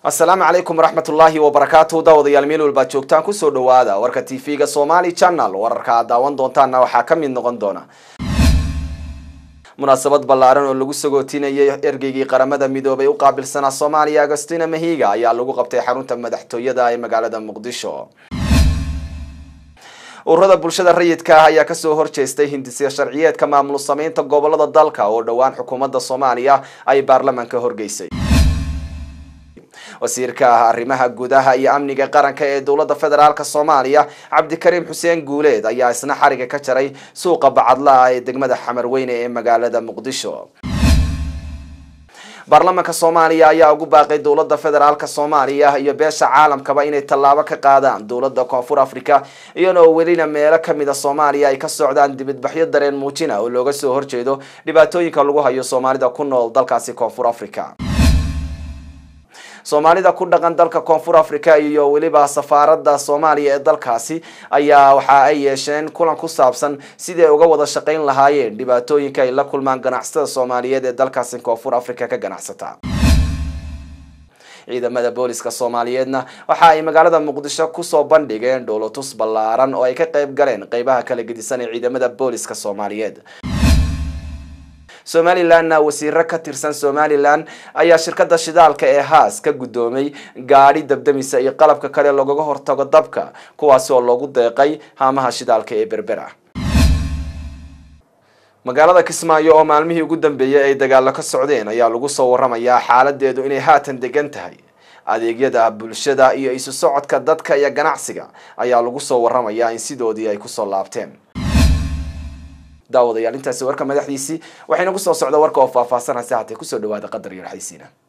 asalaamu calaykum waraxmat ullaahi wabarakaatu daawadayaal meel walbaad joogtaan kusoo dhawaada warka t v-ga somali channel wararka aad daawan doontaana waxaa ka mid noqon doona munaasabad ballaaran oo lagu sagootinayay ergeygii qaramada midoobay u qaabilsanaa soomaaliya agostina mahiga ayaa lagu qabtay xarunta madaxtooyada ee magaalada muqdisho ururada bulshada rayidka ah ayaa kasoo horjeestay hindisya sharciyeedka maamul sameynta gobolada dalka oo dhowaan xukuumadda soomaaliya ay baarlamaanka horgeysay wasiirka ah arrimaha gudaha iyo amniga qaranka ee dowladda federaalk soomaaliya cabdikariim xuseen guuleed ayaa isna xariga ka jaray suuqa bacadlaha ee degmada xamarweyne ee magaalada muqdisho baarlamaanka soomaaliya ayaa ugu baaqay dowladda federaalk soomaaliya iyo beesha caalamkaba inay tallaabo ka qaadaan dowladda koonfur africa iyadoo welina meelo kamid a soomaaliya ay ka socdaan dibadbaxyo dareen muujina oo looga soo horjeedo dhibaatooyinka lagu hayo soomaalida ku nool dalkaasi koonfur africa soomaalida ku dhaqan dalka koonfur africa iyo weliba safaarada soomaaliya ee dalkaasi ayaa waxa ay yeesheen kulan ku saabsan sidii ay uga wada shaqayn lahaayeen dhibaatooyinka ay la kulmaan ganacsatada soomaaliyeed ee dalkaasi koonfur africa ka ganacsata ciidamada booliska soomaaliyeedna waxa ay magaalada muqdisho kusoo bandhigeen dhoolotus ballaaran oo ay ka qayb galeen qeybaha kala gedisan ee ciidamada booliska soomaaliyeed somalilanna wasiiro ka tirsan somalilan ayaa shirkada shidaalka ee haas ka guddoomay gaadhi dabdamisa iyo qalabka kale lagaga hortago dabka kuwaasi oo loogu deeqay haamaha shidaalka ee berbera magaalada kismaayo oo maalmihii ugu dambeeyay ay dagaalo ka socdeen ayaa lagu soo waramayaa xaaladeedu inay haatan degan tahay adeegyada bulshada iyo isu socodka dadka iyo ganacsiga ayaa lagu soo waramayaa in sidoodii ay kusoo laabteen daawadayaal intaasi warka madaxdiisii waxayna kusoo socda warka oo faahfaahsanaysa hatee kusoo dhawaada qadar iyo raxaysiina